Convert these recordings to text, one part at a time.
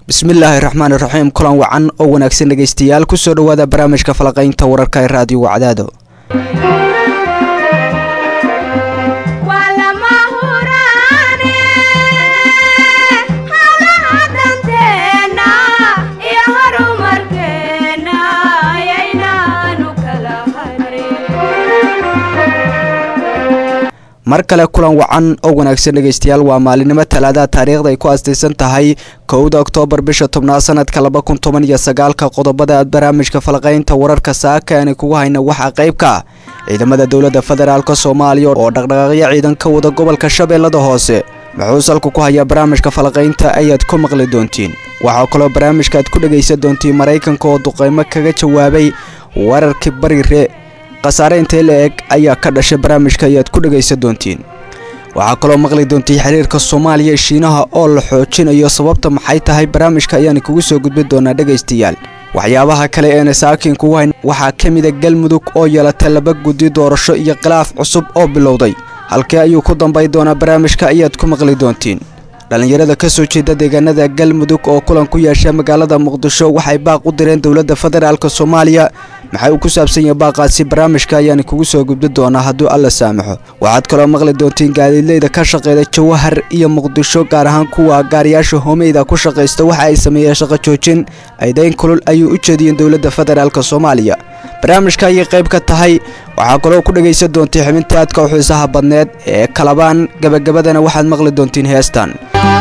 bismillaahi raxmaan iraxiim kulan wacan oo wanaagsan dhegaystayaal kusoo dhowaada barnaamijka falaqaynta wararka ee raadiyo wacdaado mar kale kulan wacan oo wanaagsan dhegaystayaal waa maalinimo talaadaha taariikhda ay ku aastaysan tahay kowda oktoobar bisha tobnaad sanadka laba kun toban iyo sagaalka qodobada aad barnaamijka falaqaynta wararka saaka aani kugu hayna waxaa qaybka ciidamada dowladda federaalk soomaaliya oo dhaqdhaqaaqyo ciidan ka wada gobolka shabeellada hoose muxuu salku ku hayaa barnaamijka falaqaynta ayaad ku maqli doontiin waxaa kaloo barnaamijka aad ku dhegaysan doontiin maraykanka oo duqeymo kaga jawaabay wararkii bariire khasaare intee la eg ayaa ka dhashay barnaamijka ayaad ku dhegaysan doontiin waxaa kaloo maqli doontiin xiriirka soomaaliya shiinaha oo la xoojinayo sababta maxay tahay barnaamijka ayaan kugu soo gudbin doonaa dhegaystayaal waxyaabaha kale eena saakiin kugu hayn waxaa ka mida galmudug oo yeelatay laba guddi doorasho iyo khilaaf cusub oo bilowday halkee ayuu ku dambay doonaa barnaamijka ayaad ku maqli doontiin dhallinyarada ka soo jeeda deegaanada galmudug oo kulan ku yeesha magaalada muqdisho waxay baaq u direen dowladda federaalk soomaaliya maxay uu ku saabsan yahay baaqaasi barnaamijka ayaan kugu soo gudbin doonaa hadduu alla saamaxo waxaad kaloo maqli doontiin gaadiidleyda ka shaqeeda jawahar iyo muqdisho gaar ahaan kuwa gaariyaasha hoomeyda ku shaqaysta waxa ay sameeyeen shaqo joojin aydayn kulul ayuu u jeediyeen dowladda federaalk soomaaliya barnaamijka ayay qayb ka tahay waxaa kaloo ku dhegaysan doontii xubinta aadka u xiisaha badneed ee kalabaan gabagabadana waxaad maqli doontiin heestan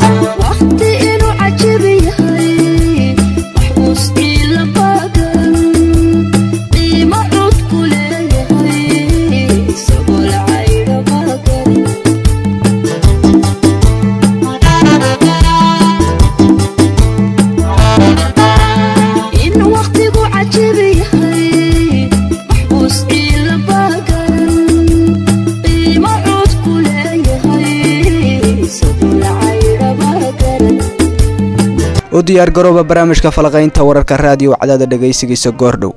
u diyaar garooba barnaamijka falaqaynta wararka raadiyo cadaada dhegaysigiisa goordhow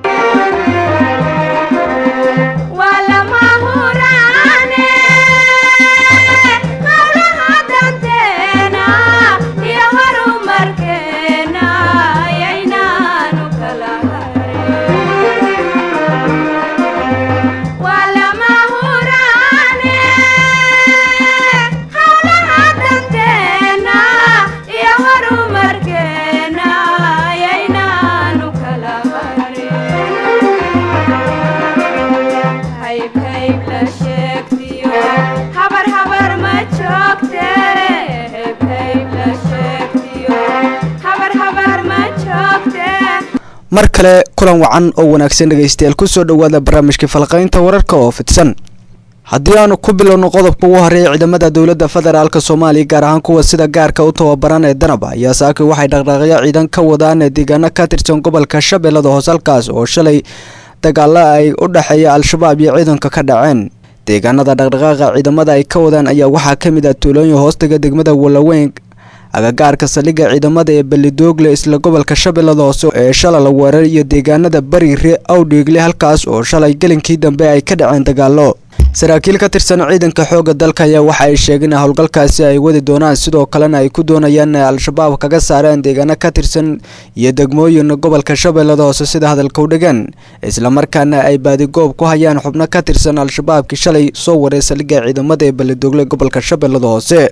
mar kale kulan wacan oo wanaagsan dhegaystayaal kusoo dhowaada barnaamijka falaqaynta wararka oo fidsan haddii aanu ku bilowno qodobka ugu horeeya ciidamada dowladda federaalk soomaaliya gaar ahaan kuwa sida gaarka u tababaran ee danaba ayaa saaki waxay dhaqdhaaqyo ciidan ka wadaan deegaano ka tirsan gobolka shabeellada hoose halkaas oo shalay dagaalo ay u dhexeeya al-shabaab iyo ciidanka ka dhaceen deegaanada dhaqdhaqaaqa ciidamada ay ka wadaan ayaa waxaa ka mid ah tuulooyin hoostaga degmada walaweyn agagaarka saldhigga ciidamada ee belidoogle isla gobolka shabeellada hoose ee shalay la weerar iyo deegaanada bariire awdhiigle halkaas oo shalay gelinkii dambe ay ka dhaceen dagaalo saraakiil ka tirsan ciidanka xoogga dalka ayaa waxa ay sheegeen in howlgalkaasi ay wadi doonaan sidoo kalena ay ku doonayaan inay al-shabaab kaga saareen deegaano ka tirsan iyo degmooyin gobolka shabeellada hoose sida hadalka u dhigan islamarkaana ay baadigoob ku hayaan xubno ka tirsan al-shabaabkii shalay soo waray saldhigga ciidamada ee belidoogle gobolka shabeellada hoose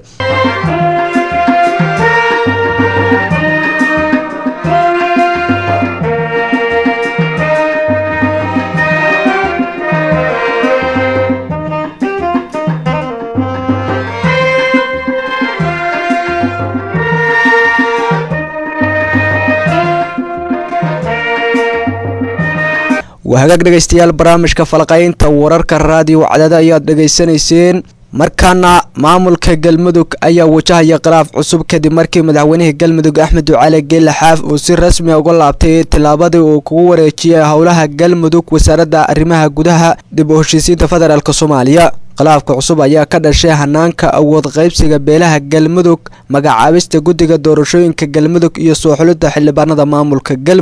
waa hagaag dhegaystayaal barnaamijka falaqaynta wararka raadiyo cadaada ayaad dhegaysanayseen markaana maamulka galmudug ayaa wajahaya khilaaf cusub kadib markii madaxweynihii galmudug axmed ducaale geelle xaaf uu si rasmi uga laabtay tillaabadii uu kugu wareejiyay howlaha galmudug wasaaradda arrimaha gudaha dib u heshiisiinta federaalk soomaaliya khilaafka cusub ayaa ka dhashay hanaanka awood qaybsiga beelaha galmudug magacaabista guddiga doorashooyinka galmudug iyo soo xulidda xildhibaanada maamulka galmudug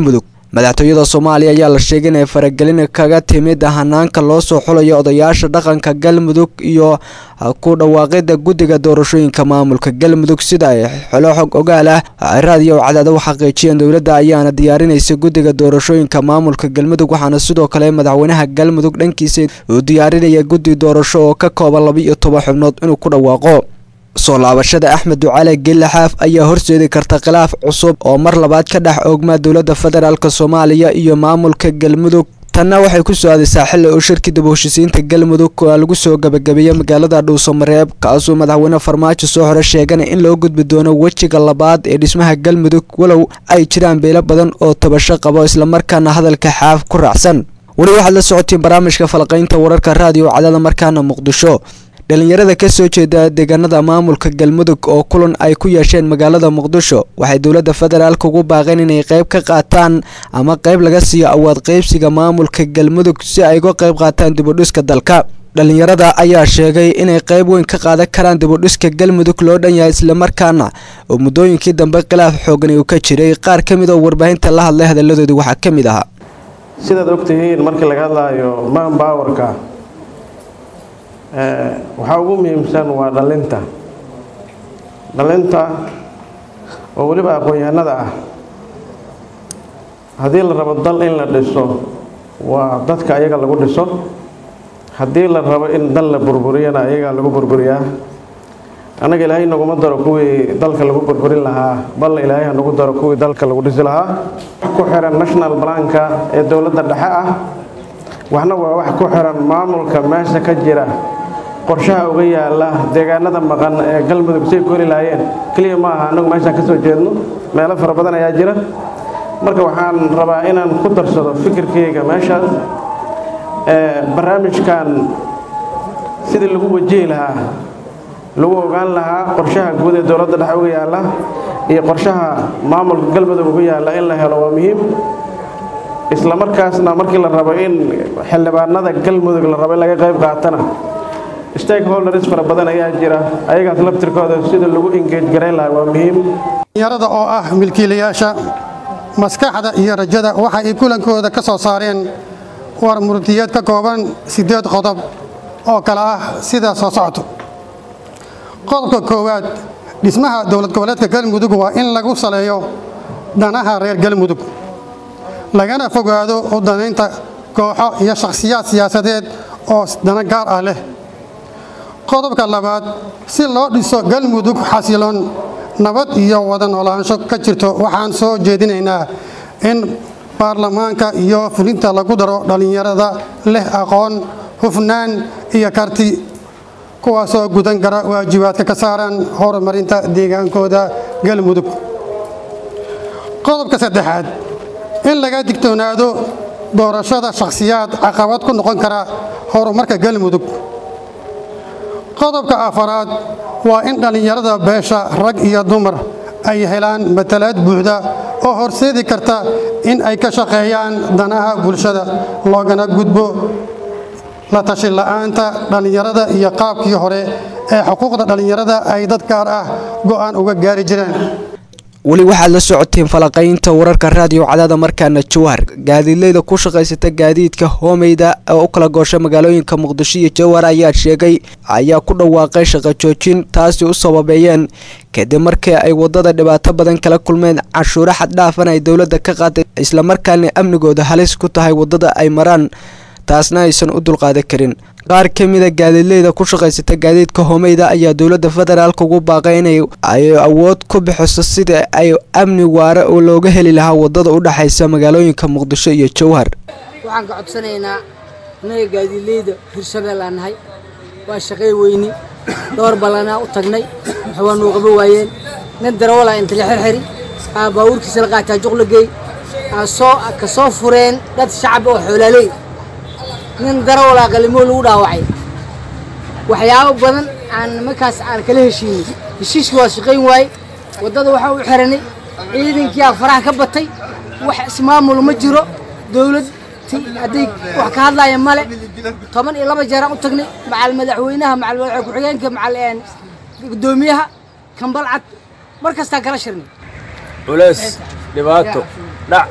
madaxtooyada soomaaliya ayaa la sheegay inay faragelin kaga timid hanaanka loo soo xulayo odayaasha dhaqanka galmudug iyo ku dhawaaqida guddiga doorashooyinka maamulka galmudug sida ay xolo xog ogaal ah raadiyo cadaada u xaqiijiyeen dowladda ayaana diyaarinaysa guddiga doorashooyinka maamulka galmudug waxaana sidoo kale madaxweynaha galmudug dhankiisa uu diyaarinaya guddi doorasho oo ka kooban laba iyo toban xubnood inuu ku dhawaaqo soo laabashada axmed ducale gelle xaaf ayaa horseedi karta khilaaf cusub oo mar labaad ka dhex oogmaa dowladda federaalk soomaaliya iyo maamulka galmudug tanna waxay ku soo aadaysaa xilli uu shirkii dib heshiisiinta galmudug oo lagu soo gabagabeeyey magaalada dhuusamareeb kaasuu madaxweyne farmaajo soo hore sheegana in loo gudbi doono wejiga labaad ee dhismaha galmudug walow ay jiraan beelo badan oo tabasho qabo islamarkaana hadalka xaaf ku raacsan weli waxaad la socotiin barnaamijka falaqaynta wararka raadiyo cadaada markaana muqdisho dhalinyarada ka soo jeeda deegaanada maamulka galmudug oo kulan ay ku yeesheen magaalada muqdisho waxay dowladda federaalk ugu baaqeen inay qayb ka qaataan ama qayb laga siiyo awaad qaybsiga maamulka galmudug si ay uga qayb qaataan dibudhiska dalka dhalinyarada ayaa sheegay inay qayb weyn ka qaadan karaan dibudhiska galmudug loo dhan yahay islamarkaana oo muddooyinkii dambe khilaaf xoogan uu ka jiray qaar ka mid oo warbaahinta la hadlay hadalladoodii waxaa ka mid ahaa sidaad ogtihiin markii laga hadlaayo manbowerka waxaa ugu muhiimsan waa dhalinta dhalinta oo weliba aqoon-yahanada ah haddii la rabo dal in la dhiso waa dadka ayaga lagu dhiso haddii la rabo in dal la burburiyana ayagaa lagu burburiyaa annaga ilaahay naguma daro kuwii dalka lagu burburin lahaa bal ilaahay ha nagu daro kuwii dalka lagu dhisi lahaa wax ku xiran national planka ee dowladda dhexe ah waxna waa wax ku xiran maamulka meesha ka jira qorshaha uga yaala deegaanada maqan ee galmudug say kori lahaayeen keliya ma aha annagu meeshaan ka soo jeedno meelo fara badan ayaa jira marka waxaan rabaa inaan ku darsado fikirkayga meeshaas barnaamijkan sidii lagu wajihi lahaa lagu ogaan lahaa qorshaha guud ee dowladda dhexe uga yaala iyo qorshaha maamulka galmudug uga yaala in la helo waa muhiim isla markaasna markii la rabo in xildhibaanada galmudug la rabo in laga qayb qaatana stakeholders fara badan ayaa jira ayagaas laftirkooda sida lagu engage garayn lahaa waa muhiim dhalinyarada oo ah milkiilayaasha maskaxda iyo rajada waxa ay kulankooda ka soo saareen war murtiyeed ka kooban siddeed qodob oo kale ah sidaa soo socoto qodobka koowaad dhismaha dowlad goboleedka galmudug waa in lagu saleeyo danaha reer galmudug lagana fogaado u danaynta kooxo iyo shakhsiyaad siyaasadeed oo dana gaar ah leh qodobka labaad si loo dhiso galmudug xasiloon nabad iyo wada noolaansho ka jirto waxaan soo jeedinaynaa in baarlamaanka iyo fulinta lagu daro dhallinyarada leh aqoon hufnaan iyo karti kuwaasoo gudan kara waajibaadka ka saaran horumarinta deegaankooda galmudug qodobka saddexaad in laga digtoonaado doorashada shakhsiyaad caqabad ku noqon kara horumarka galmudug qodobka afaraad waa in dhallinyarada beesha rag iyo dumar ay helaan matalaad buuxda oo horseedi karta in ay ka shaqeeyaan danaha bulshada loogana gudbo la tashi la'aanta dhallinyarada iyo qaabkii hore ee xuquuqda dhallinyarada ay dad gaar ah go'aan uga gaari jireen weli waxaad la socoteen falaqaynta wararka raadiyo cadaada markaana jawhar gaadiidleyda ku shaqaysata gaadiidka hoomeyda oo u kala goosha magaalooyinka muqdisho iyo jawhar ayaa sheegay ayaa ku dhawaaqay shaqo joojin taasi u sababeeyeen kadib markii ay wadada dhibaato badan kala kulmeen canshuuro xaddhaafan ay dowladda ka qaaday islamarkaana amnigooda halis ku tahay wadada ay maraan taasna aysan u dulqaadan karin qaar ka mida gaadiidleyda ku shaqaysata gaadiidka hoomeyda ayaa dowladda federaalka ugu baaqay inay ay awood ku bixiso sida ay amni waare oo looga heli lahaa wadada u dhexaysa magaalooyinka muqdisho iyo jowhar waxaan ka codsanaynaa innaga gaadiidleyda hirshabeel aan nahay waa shaqay weyni dhowr ballanaa u tagnay waxbaa nuu qaba waayeen nin darawalaa inta la xirxiri aa baabuurkiisa la qaataa juqla geey aa soo ka soo fureen dad shacab oo xoolaaley nin darawalaa qalimo lagu dhaawacay waxyaabo badan aan markaas aan kala heshiinay heshiiskii waa shaqayn waaye waddada waxaa u xiranay ciidankiyaa faraha ka batay wax ismaamul ma jiro dowlad hadday wax ka hadlaaya male toban iyo laba jeeraan u tagnay macal madaxweynaha macal madaxweyne ku-xigeenka macal guddoomiyaha kambal cad mar kastaan kala shirnay culays dhibaato dhac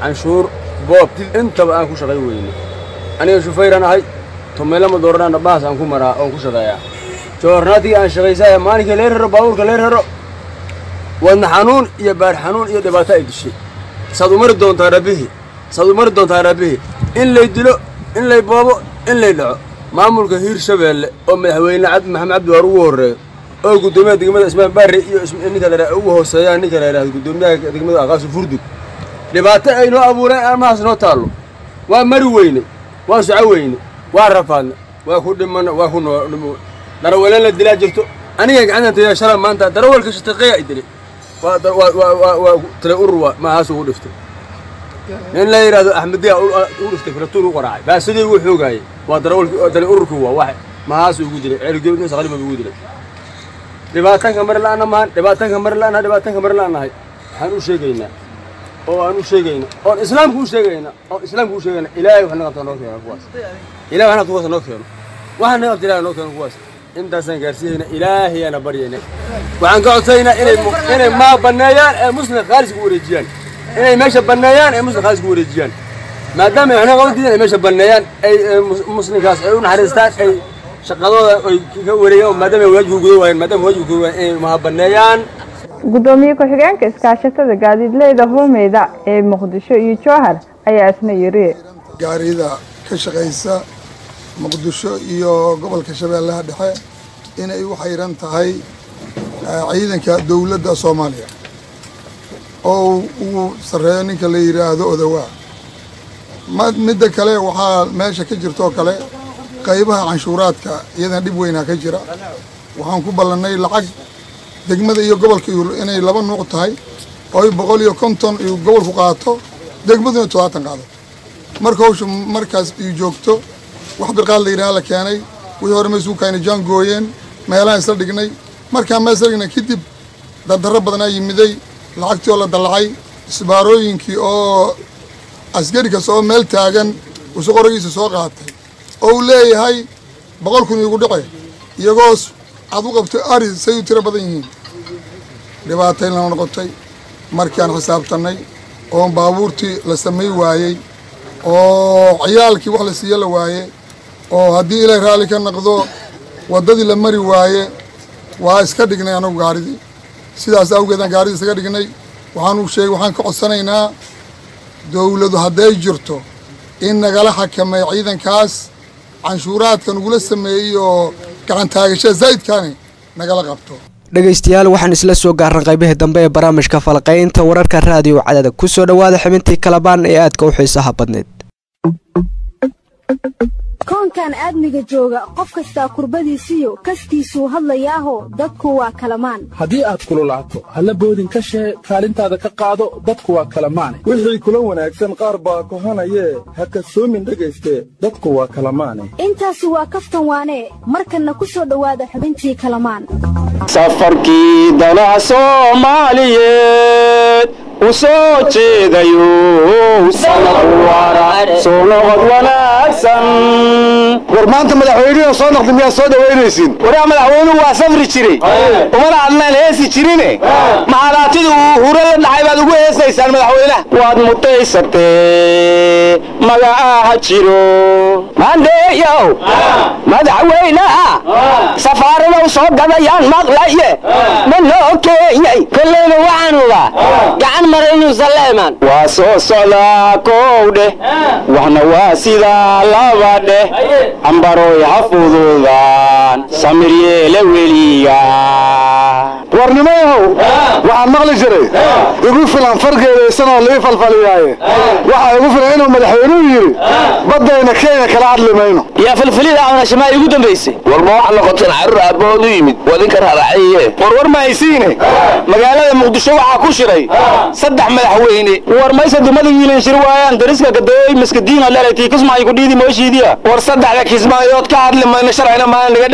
canshuur boob intaba aan ku shaqay weyne aniga shufayran ahay tumeelama dooranana baas aan ku maraa oon ku shaqeeyaa joornaatigii aan shaqaysaya maalinkai lee raro baabuurka lee raro wadna xanuun iyo baar xanuun iyo dhibaato ay dishay saad u mari doontaa rabbihi saad u mari doontaa rabbihi in lay dilo in lay boobo in lay dhaco maamulka hiir shabeelle oo madaxweyne cabdi maxamed cabdi waar ugu horreeyo oo guddoomiyaha degmada ismaan barre iyo ninka la ugu hooseeyaan ninka la yidhahdo guddoomiyaha degmada aqaasu furdug dhibaato ay noo abuureen armahaas noo taallo waa mari weyne waa soco weyne waa rafaadne waa ku dhimana waa ku noo darawaleen la dilaa jirto aniga gacantan taya shala maanta darawalka shataqeeya ay dilay waa waa waa tale urur waa maahaas ugu dhiftay nin la yidhahdo axmediya u dhiftay filatuur u qaraacay baasidii ugu xoogaayay waa darawalki tale ururkii waa wax maahaas ugu dilay ceelgeedna saqaliba ugu dilay dhibaatanka mari la'aana mahan dhibaatanka mari la'aana dhibaatanka mari la'aanahay waxaan u sheegaynaa oo aan u sheegayna oon islaamku u sheegayna oon islaamku u sheegayna ilaahay wax naqabta noo keeno kuwaas ilahay wax naqabta kuwaas noo keeno waxaan naqabta ilahay noo keeno kuwaas intaasaan gaarsiiyeyna ilaahayaana baryayna waxaan ka codsaynaa inay inay maa banneeyaan ee muslim khaalis ku wareejiyaan inay meesha banneeyaan ee muslim khaalis ku wareejiyaan maadaama ay waxna qaban diideen ay meesha banneeyaan ay muslimkaas ay u naxariistaan ay shaqadooda ay ka wareegaan maadaama ay waajibka guda waayeen maadaama waajibka guda waayeen inay maha banneeyaan gudoomiye ku-xigeenka iskaashatada gaadiidleyda hoomeyda ee muqdisho iyo jowhar ayaa isna yiri gaarida ka shaqaysa muqdisho iyo gobolka shabeellaha dhexe inay u xayran tahay ciidanka dowladda soomaaliya oo uu sarreeyo ninka la yidhaahdo odawaa midda kale waxaa meesha ka jirtoo kale qaybaha canshuuraadka iyadana dhib weynaa ka jira waxaan ku ballannay lacag degmada iyo gobolka inay laba nuuc tahay oo boqol iyo konton iyo gobolku qaato degmaduna todobaatan qaado marka hawsha markaas ii joogto wax birqaad la yidhaha la keenay wixii hore maysuukayna jaan gooyeen meelahaan isla dhignay markaan meel isla dhignay kadib dardarro badanaa yimiday lacagtii oo la dallacay isbaarooyinkii oo askari kasta oo meel taagan usu qoragiisa soo qaatay oo uu leeyahay boqol kun iigu dhice iyagoos aad u qabto ari say u tiro badan yihiin dhibaatayn lama noqotay markaan xisaabtannay oo baabuurtii la samay waayey oo ciyaalkii wax la siiye la waaye oo haddii ilaahay raalli ka naqdo waddadii la mari waaye waa iska dhignay anagu gaaridii sidaas awgeedaan gaaridii isaga dhignay waxaanu sheegay waxaan ka codsanaynaa dowladu hadday jirto in nagala xakameeyo ciidankaas canshuuraadka nagula sameeyey oo gacantaagashaa zaa'idkaani nagala qabto dhegaystayaal waxaan isla soo gaaran qaybihii dambe ee barnaamijka falqaynta wararka raadiyo cadada kusoo dhowaada xubintii kalabaan ee aadka u xiisaha badneed koonkan aadmiga jooga qof kastaa kurbadiisiyo kastiisuu hadlayaaho dadku waa kalamaan haddii aad kululaato halla boodin ka shee kaalintaada ka qaado dadku waa kalamaane wixii kula wanaagsan qaar baa kohanayee ha kasoomin dhegayste dadku waa kalamaane intaasi waa kaftan waanee markanna ku soo dhowaada xubintii kalamaan safarkii danaha soomaaliyeed u soo jeedayo soo noqod wanaagsan war maanta madaxweynuhu soo noqda miyaa soo dhawaynaysin waraa madaxweynuhu waa safri jiray umana adnaan heesi jirine maxalaatida uu huro la dhacay baad ugu heesaysaan madaxweynaha waad mutaysatee magacaaha jiro maandheeyow madaxweynaha safaaradow soo gadayaan maqlaye ma noo keenyay kollayna waxaan ogaa gacan maraynu saleeman waa soo socdaa kow dheh waxna waa sidaa laba dheh ambaroy ha fududaan samir yeele weliga warnimayahow waxaan maqli jiray igu filan fargeedaysanoo lii falfaliyaaye waxaa igu filan inuu madaxweynuhu yidhi baddayna kenya kala hadli mayno yaa filfilida cunashamaa igu dambaysay war ma wax noqoteen carruur aabbahood u yimid wadinka raracayiye war war ma haysiine magaalada muqdisho waxaa ku shiray saddex madaxweyne war mayse dumada wiilan shir waayaan dariska gadooy maskadiina leelay tii kismaayo ku dhiidi mooshiidiya war saddexda kismaayood ka hadli mayno sharcina maana naga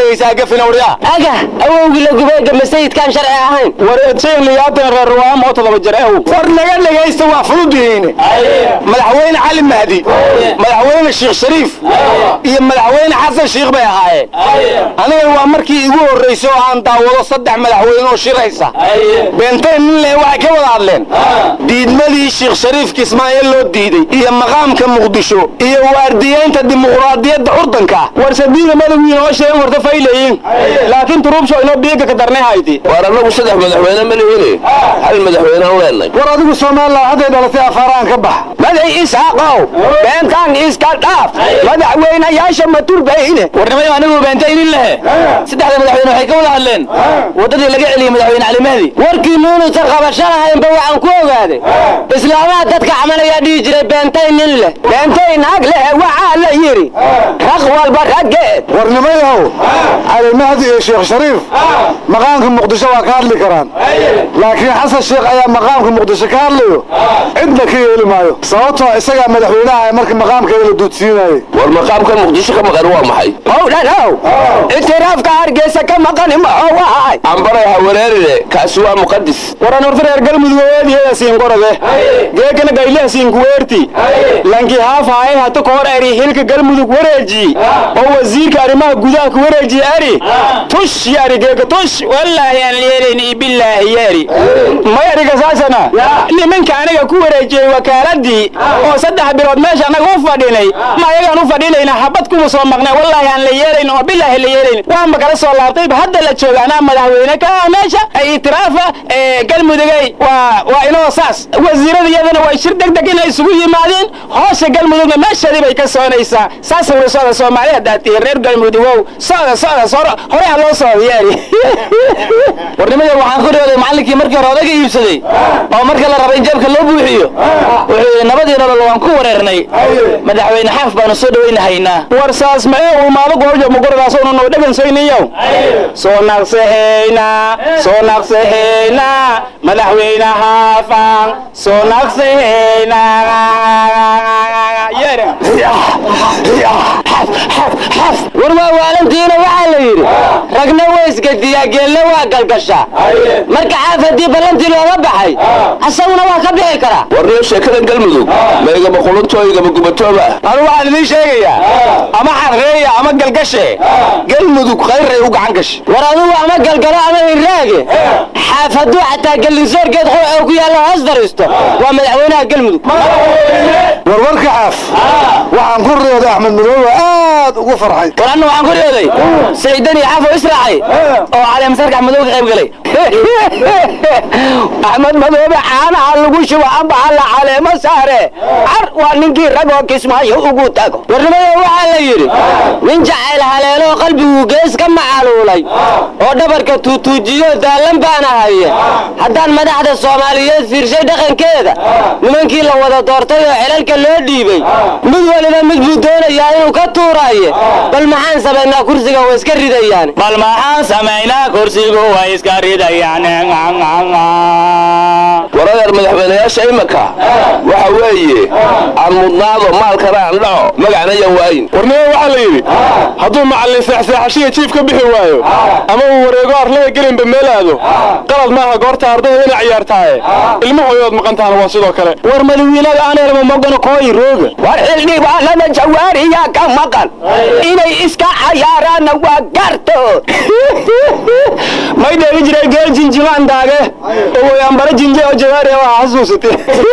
dhegaysaa gafina waryaa aga awowgii la gubeega masayidkaan sharci ahayn war edshayn liyaatan reer ruwaam oo todoba jir ew war naga dhegaysta waa fududihiine madaxweyne cali mahdi madaxweyne sheekh shariif iyo madaxweyne xasan sheekh bay ahaayeen aniga waa markii igu horraysay oo aan daawado saddex madaxweyne oo shiraysa beentayn nin leh waxay ka wada hadleen diidmadii sheekh shariif kismaayo loo diiday iyo maqaamka muqdisho iyo waardiyeynta dimuqraadiyadda urdanka war sadiida madawiin oo sheegan warta faylayin laakiin turuubsho inoo biiga ka darnay hayti war annagu saddex madaxweyne ma lihine hal madaxweynean leenay war adigu soomaaliland hadday dhalatay afaaraan ka bax maday isaaqow beentaan iska dhaaf madaxweynayaasha ma turbayne warnimayo anigu beentaynin lehe saddexda madaxweyne waxay ka wada hadleen waddadii laga celiyey madaxweyne cali mahdi warkii nuunusan qabasho lahaynba waxaan ku ogaaday islaamaha dadka camalayaa dhihi jiray beentay nin leh beentay naag leh waxaa la yidhi raq walba raggeed warnimayahow cali mahdi iyo sheekh shariif maqaamka muqdisho waa ka hadli karaan laakiin xasan sheekh ayaa maqaamka muqdisho ka hadlayo cidna ka yeeli maayo sababtoo isagaa madaxweynaha ee marka maqaamkeeda la duudsiinayay war maqaamkan muqdisho ka maqan waa maxay howdhanow itiraafka hargeysa ka maqani maxoo wahay ambaray ha wareerine kaasi waa muqadis waran horta reer galmudug weediheeda siinqorode geekana gaylaha siinkuweerti lanki haafaaye hata ka hor eri hilka galmudug wareeji oo wasiirka arrimaha gudaha ku wareeji eri tush yari geeka tush wallaahi aan yeelayni billaahi yeri may eriga saasana nimanka aniga ku wareejiyey wakaaladii oo saddex bilood meesha anaga u fadhinay ma ayagaan u fadhinayna habad kuma soo maqnay wallaahi aan la yeelayn oo billaahi la yeelayn waanba kala soo laabtayba hadda la jooga anaa madaxweyne ka ah meesha ay itiraafa galmudugay waa waa inoo saas wasiirada iyadana waa shir deg deg inay isugu yimaadeen hoosha galmudugna meesheedii bay ka soconaysaa saas wala socda soomaali haddaad tihiin reer galmudugow socda socda socda hore ha loo socda yeeri warnimada waxaan ku dhooday macallinkii markii hore odaga iibsaday oo marka la raba in jeebka loo buuxiyo wuxuu yidhi nabadii nolol waan ku wareernay madaxweyne xaaf baanu soo dhawaynahaynaa war saas ma ee umaado goorjo muguradaas oo noo dhagansayniyow soo naqsahayna soo naqsahayna madaxweyne haafan soo naqsahayna yeera war waa waalantiina waxaa la yidhi ragna waa isgediyaa geelna waa galgashaa marka xaaf haddii ballantii looga baxay asaguna waa ka bixi karaa warniyo sheekada galmudug ma igama qulunto igama gubatooba anu waxaan idiin sheegayaa ama xarreeya ama galgashe galmudug khayray u gacan gashe war adugu ama galgalo ama hirraage xaaf hadduu xataa gellinsoorgeed qurxoo ku yaalla hoos fariisto waa madaxweynaha galmudug warwarka xaaf waxaan ku riyooday axmed madoobe aad ugu farxay war anna waxaan ku riyooday siciidan iyo xaafo israacay oo caleemasarka axmed madoobe ka qayb galay axmed madoobe caanaha lagu shubo ambaxa la caleemo saare car waa ninkii ragoo kismaayo ugu tago warnimada waxaa la yidhi nin jacayl haleeloo qalbigu gees ka macaluulay oo dhabarka tuutuujiyo daallan baana haye haddaan madaxda soomaaliyeed fiirshay dhaqankeeda nimankii la wada doortay oo xilalka loo dhiibay mid waliba mid buu doonayaa inuu ka tuuraaye bal maxaan samaynaa kursiga way iska ridayaan bal maxaan samaynaa kursigu way iska ridayaan waradeer madaxweynayaasha imika waxa weeye aan mudnaado maalkana aan dhaco magacna yan waayin warnimo waxaa la yidhi hadduu macallin seexseexashiya jiif ka bixi waayo ama uu wareego arlada gelinba meel aado qalad maaha goorta ardayda inay ciyaartaaye ilmahooyood maqantaana waa sidoo kale war madawiinada aaneerma mogano kooyi rooga war xildhibaanada jawaariyaa ka maqan inay iska cayaaraanna waa garto may dheegi jiray geel jinjimaan daage owoyambara jinje oo jawaari waa xasuusate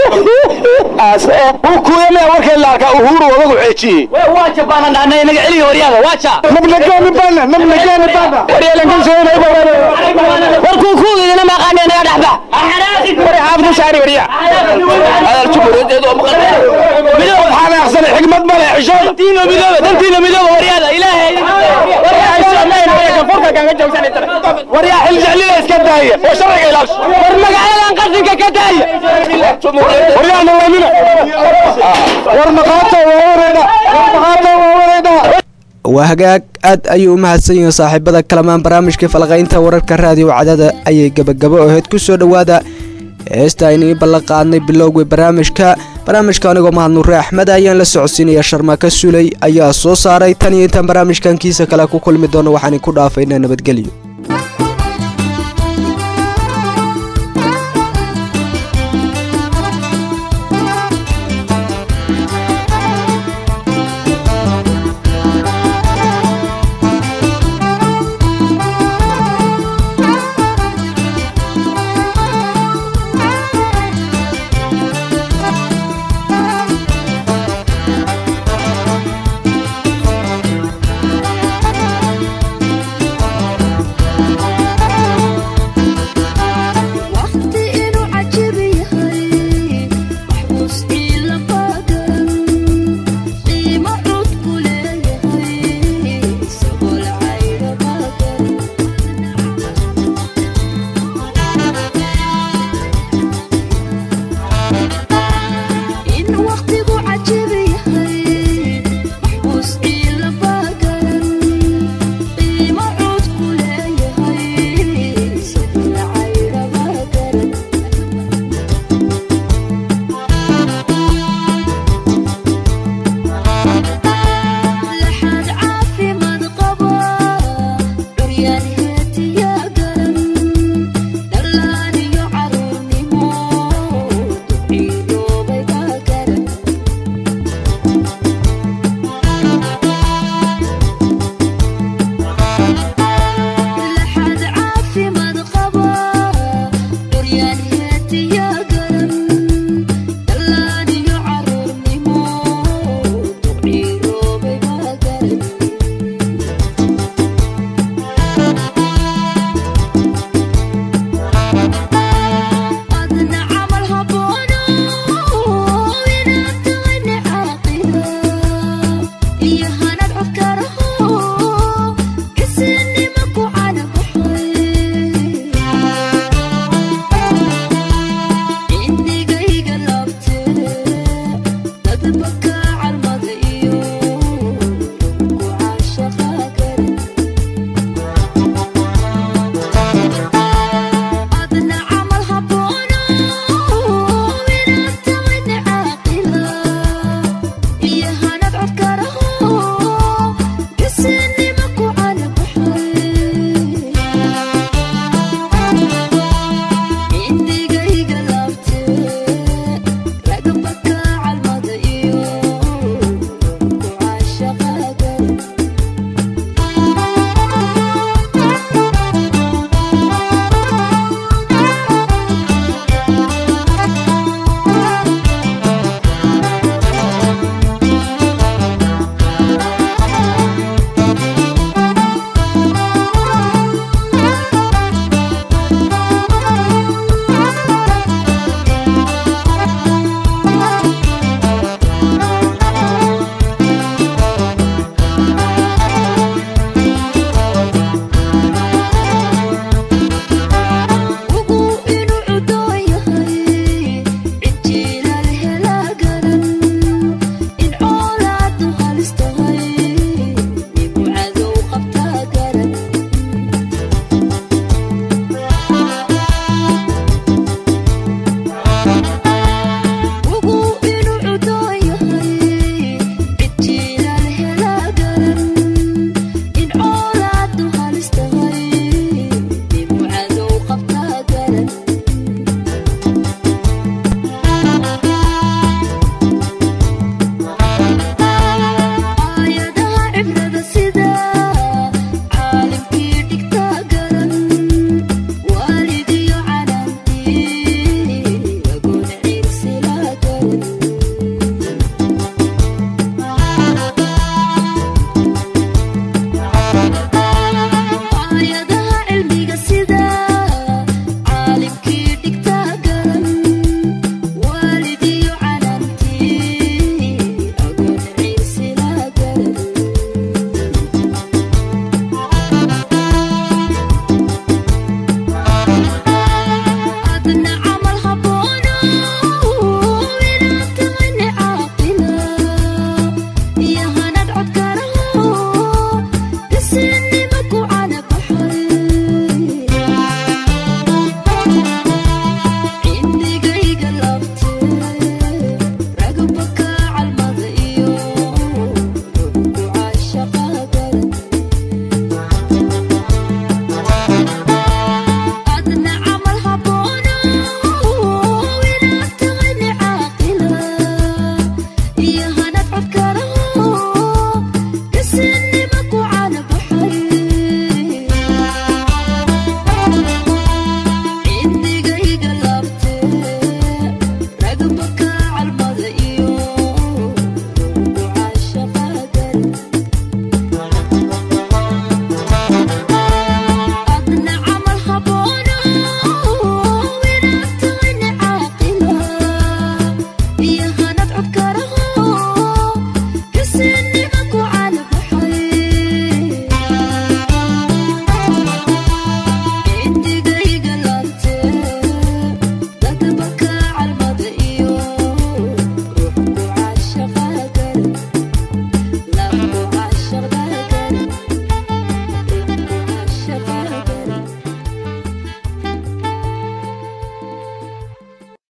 kuyame warkeen la arkaa uhuru odagu xeejiyey waa jabaanan dhahnay inaga celiga waryaada waaja nabnagani bana nabnagani bana waryeelankan sooynay war kuukuu idina maqaani naga dhexba war xaafid shaari warya adal jumhuuriyadeed oo maqan midoob waxaa leexsanay xigmad male xishood dantiina midooba dantiina midooba waryaada ilaahay waryaa xil jeclida iska daaya oo sharciga ilaasho war magaaladan qashinka ka daaya waryaa nalamina war maqaato waa wareedha war maqaato waa wareedha waa hagaag aad ayuu u mahadsan yihiin saaxiibada kalamaan barnaamijkai falqaynta wararka raadiyo cadaada ayay gebagabo ahayd ku soo dhowaada heesta aynii ballan qaadnay bilowgii barnaamijka barnaamijka anigoo mahad nuure axmed ayaan la socodsiinaya sharmaka suley ayaa soo saaray tan iyo intaan barnaamijkan kiisa kale ku kulmi doono waxaan ku dhaafaynaa nabadgelyo